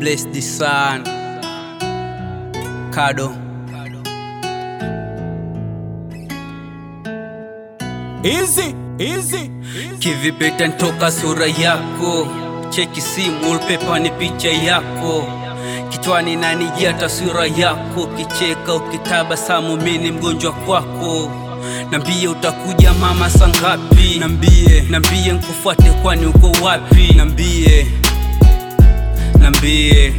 bless the sun. Kado. Easy, easy. Kivipi itanitoka sura yako? Cheki simu wallpaper ni picha yako, kichwani nanijia taswira yako, kicheka ukitabasamu, mimi ni mgonjwa kwako. Nambie utakuja mama sangapi? Nambie, nambie nkufuate, kwani uko wapi? Nambie, nambie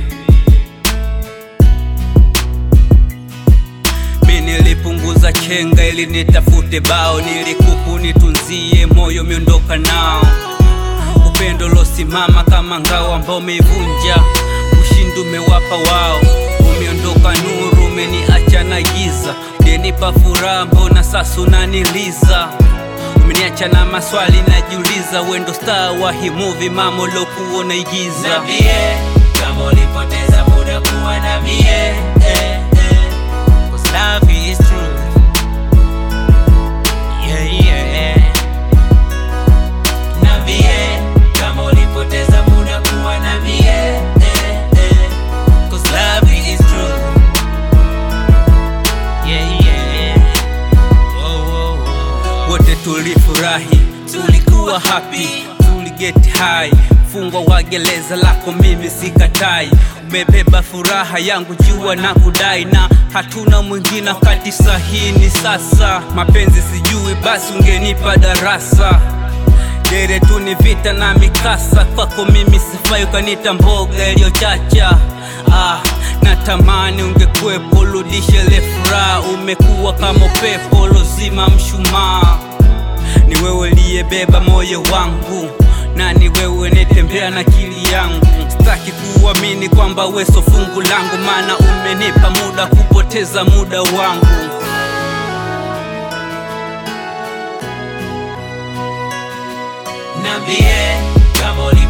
Mi nilipunguza chenga ili nitafute bao, nilikupu nitunzie moyo miondoka nao, upendo losimama kama ngao ambao umeivunja, ushindi umewapa wao, umeondoka nuru, umeniacha na giza, ungenipa furaha, mbona sasa unaniliza? Umeniacha na maswali najiuliza, wendo star wa hii movie mama ulokuwa unaigiza. Niambie kama ulipoteza muda kuwa na mie eh, eh. Cause love is true yeah, yeah. Niambie kama ulipoteza muda kuwa na mie eh, eh. Cause love is true yeah, yeah. Whoa, whoa, whoa. wote tulifurahi, tulikuwa happy, tuliget high. Fungwa wa gereza lako mimi sikatai, umebeba furaha yangu jua na kudai, na hatuna mwingine wakati sahihi ni sasa. Mapenzi sijui, basi ungenipa darasa Dere tu ni vita na mikasa, kwako mimi sifai, ukanita mboga iliyochacha. Ah, natamani ungekuwepo, rudishe ile furaha. Umekuwa kama upepo lozima mshumaa. Ni wewe liyebeba moyo wangu na ni wewe netembea na akili yangu. Sitaki kuamini kwamba weso fungu langu, maana umenipa muda kupoteza muda wangu. Niambie kama